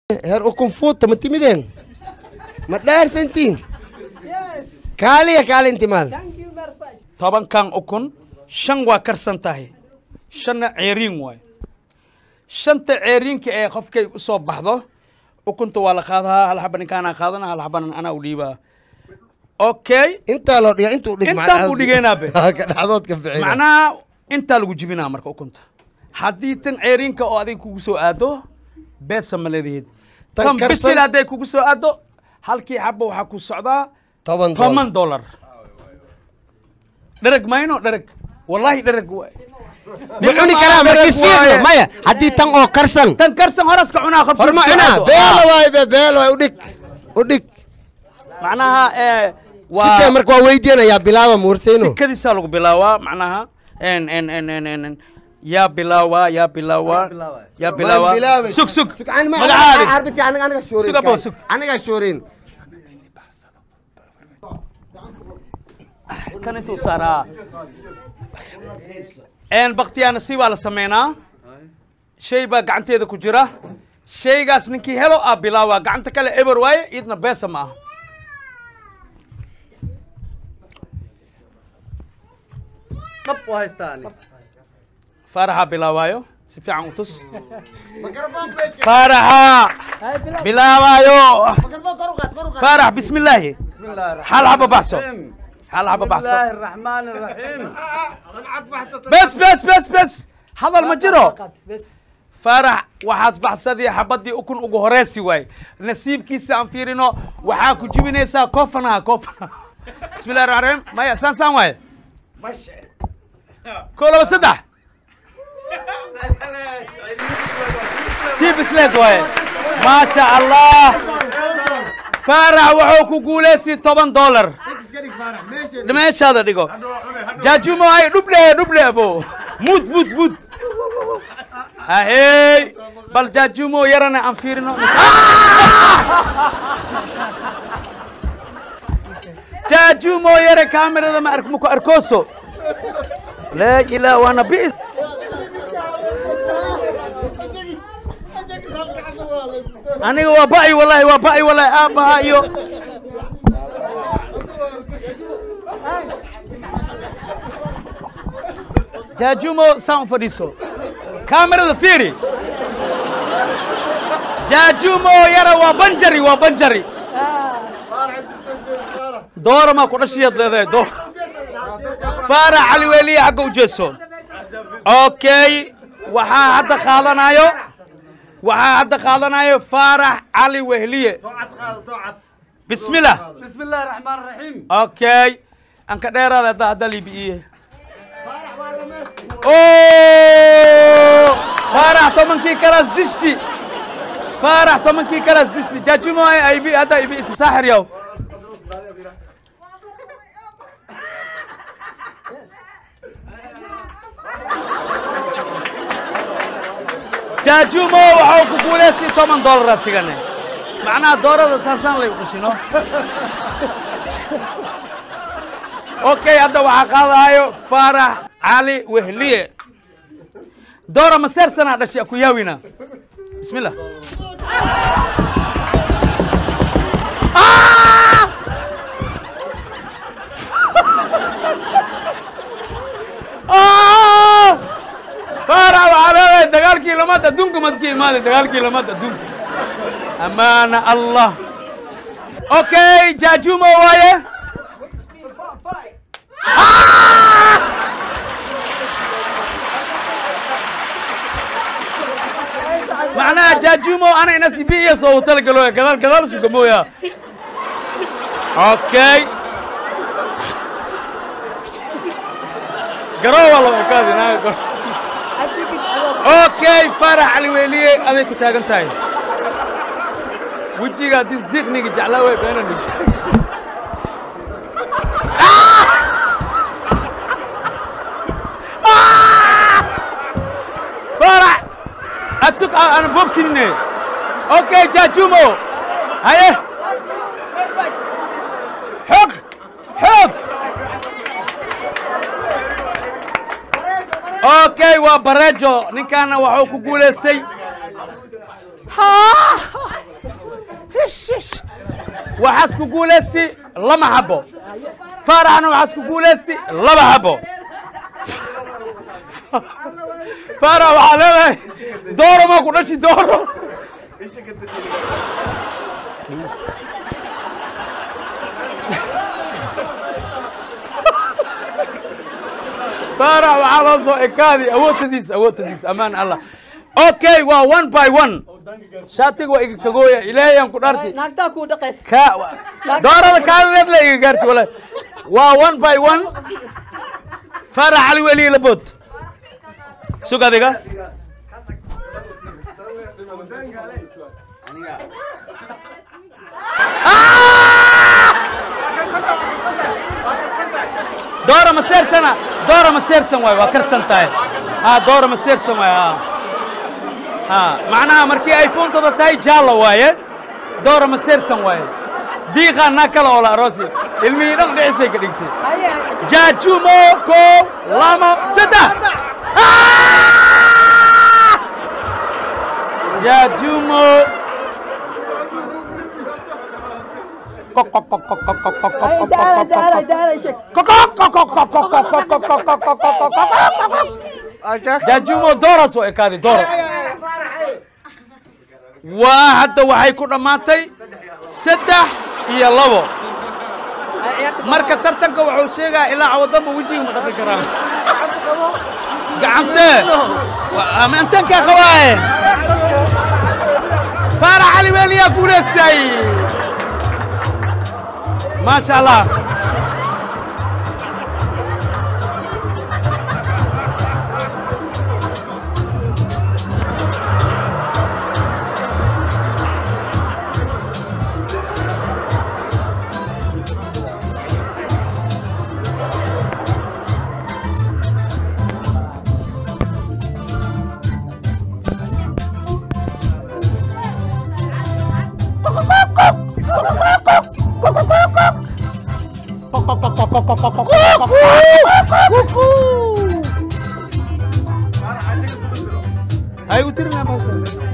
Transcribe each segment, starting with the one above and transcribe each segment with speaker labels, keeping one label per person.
Speaker 1: heer ukun fuuta ma timideen ma dhaarsantiin kaaliya kaalintimaad
Speaker 2: tobankan ukun shan waa karsan tahay shanna ceeriin waay shanta ceeriinka ee qofkay u soo baxdo ukunta waa la qaadahaa hal xaba ninkaanaa qaadana hal xabana anaa u dhiibaa okay
Speaker 1: intaa loo dhiga intuu dhig
Speaker 2: Intaan buu dhigeenaabe.
Speaker 1: ka dhaxdoodka ficina
Speaker 2: macnaha intaa lagu jibinaa marka ukunta haddii tan ceeriinka oo adig kugu soo aado beedsa ma leedaheed
Speaker 1: Tan
Speaker 2: tan
Speaker 1: karsan-
Speaker 2: bisil hadday kugu soo aado halkii xaba waxaa ku socdaa
Speaker 1: toban dolar
Speaker 2: toban dollar dhereg mayno dhereg wallahi dhereg waay
Speaker 1: ma cuni karaa markii fiiqno maya haddii tan oo karsan
Speaker 2: tan karsan horaska cunaa qofkii
Speaker 1: horma
Speaker 2: ku soo
Speaker 1: cunaa
Speaker 2: aado.
Speaker 1: beelo
Speaker 2: Ah,
Speaker 1: waay be beelo waay udhig udhig
Speaker 2: macnaha ee
Speaker 1: sikee
Speaker 2: waa
Speaker 1: marka waa weydiinayaa bilaaba muursayno
Speaker 2: sikadiisaa lagu bilaawaa macnaha en en en en en en yaa bilaawaa yaa bilaawaa yaa bilaawaa sug sug magacaadi
Speaker 1: aniga
Speaker 2: Sug abo, sug.
Speaker 1: aniga shoorin
Speaker 2: kan intuu saaraa en baktiyaana si waa la sameynaa shay baa gacanteeda ku jira shaygaas ninkii helo aa bilaawaa gacanta kale eber waaye idna beesa ma aha
Speaker 3: dhab u haystaan
Speaker 2: faaraxaa bilaawaayo si fiican u tus faaraxa bilaawaayo faarax bismi illaahi
Speaker 3: bismi illaahi
Speaker 2: hal xaba baxso
Speaker 3: raxiim
Speaker 2: hal xaba
Speaker 3: bismi
Speaker 2: baxso
Speaker 3: illaahi raxmaani raxiim
Speaker 2: bes bes bes bes hadal ma jiro faarax waxaad baxsadii xabadii ukun ugu horeysi waay nasiibkiisa aan fiirino waxaa ku jibinaysaa koofanaha koofanaha bismi illahi raxmaan raxiim maya saan saan waaye ko laba saddex tii bisleed waaye maasha allah faarax wuxuu ku guulaysi toban dollar meeshaada dhigo jaajumo ay dhuble dhuble abo mud mud mud ahey bal jaajumo yarana aan fiirino jaajumo yare kaamirada ma ark maku arkooso laa ilaa waana bis aniga waa ba'i wallahi waa ba'i wallahi aabbaha iyo jaajumo saan u fadhiiso kaamirada fiiri jaajumo yara waa banjari waa banjari doora maa ku dhashiyaad leedahay door faarax cali weeliye xagga u jeeso okay waxaa hadda qaadanayo waxaa hadda qaadanayo faarax cali wehliye bismillah
Speaker 3: bismi illaahi raxmaani raxiim
Speaker 2: okay aan ka dheeraada hadda hadda liibi'iye faarax tobankii kalaas dishti faarax tobankii kalaas dishti jaajumo ay ibi hadda ibi isi saaxir yaw jaajumo waxau ku guulaystay toban dollar asigane macnaha doorada saasaan lay uqashino okay hadda waxaa qaadahayo faarax cali wehliye doora maseersanaa dhashay aku yaawina bismi illah faarax waxaa leedahay dagaalkii lamaad adduunka madkii imaaday dagaalkii lamaad adduunka amaana allah okay jaajumo waaye macnaha jaajumo ana inasi bi iyo soo talagalo gadaal gadaal sugamooya okay garoowa loo ekaadi naaga garo okay farax cali weeliye aday ku taagan tahay wejiga disdiqniga jeclaa wey beena nugsa farax adsug aan boobsinine okay jaajumo haye xoog xoog okay waa barejo ninkaana waxuu ku guulaystay waxaas ku guulaysti lama xabo faaraxna waxaas ku guulaysti laba xabo faarax waxaa leedahay dooro maa ku dhashi dooro faarax waxaa loo soo ekaadi awoodtadiis awoodtadiis amaan allah okay waa one by one shaatiga waa iga kagooya ilaahay aan ku dhaarti
Speaker 4: naagtaa kuu dhaqaysa
Speaker 2: ka doorada kaadadeed la iga gaarti walahi waa one by one faarax cali weli labood sug adiga doora ma seersana doora ma seersan waayo waa karsan tahay ha doora ma seersan waayo ha ha macnaha markii ay fuuntada tahay jaalla waaye doora ma seersan waaye diiqaa naa kala oola aroosi ilmihii dhan dhicisay ka dhigtay jaajumo kow lama saddex jaajumo jaajumo dooraas oo ekaaday doora waa hadda waxay ku dhammaatay saddex iyo labo marka tartanka wuxuu sheegaa ilaa cawadamba wejiga ma dhaqi karaan gacantee intankaa qabaaye faarax cali weeliyaa guulaystay maasha allah ay u tirinaa baaso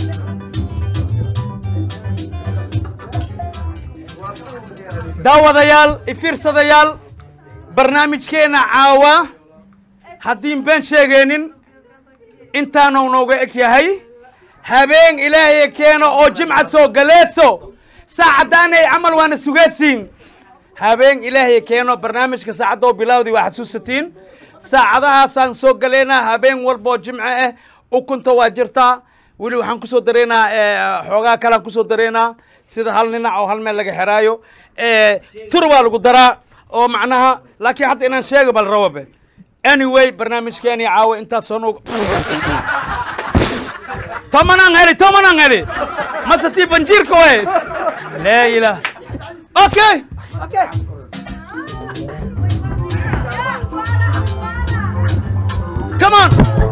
Speaker 2: daawadayaal ifiirsadayaal barnaamijkeenna caawa haddiin been sheegaynin intaanuu nooga eg yahay habeen ilaahay keeno oo jimca soo galeeso saacaddaanay camal waana sugaysiin habeen ilaahay keeno barnaamijka saacadoo bilawdii waa xasuusatiin saacadahaasaan soo galaynaa habeen walboo jimco ah ukunta waa jirtaa weli waxaan kusoo dareynaa xoogaa kalean kusoo dareynaa sida hal ninac oo hal meel laga xeraayo tur baa lagu daraa oo macnaha laakiin hadda inaan sheega bal rababe anyway barnaamijkeeni caawa intaas soo nuug tomanaan heli tomanaan heli mase tii banjiirka way laa ilaah okay come on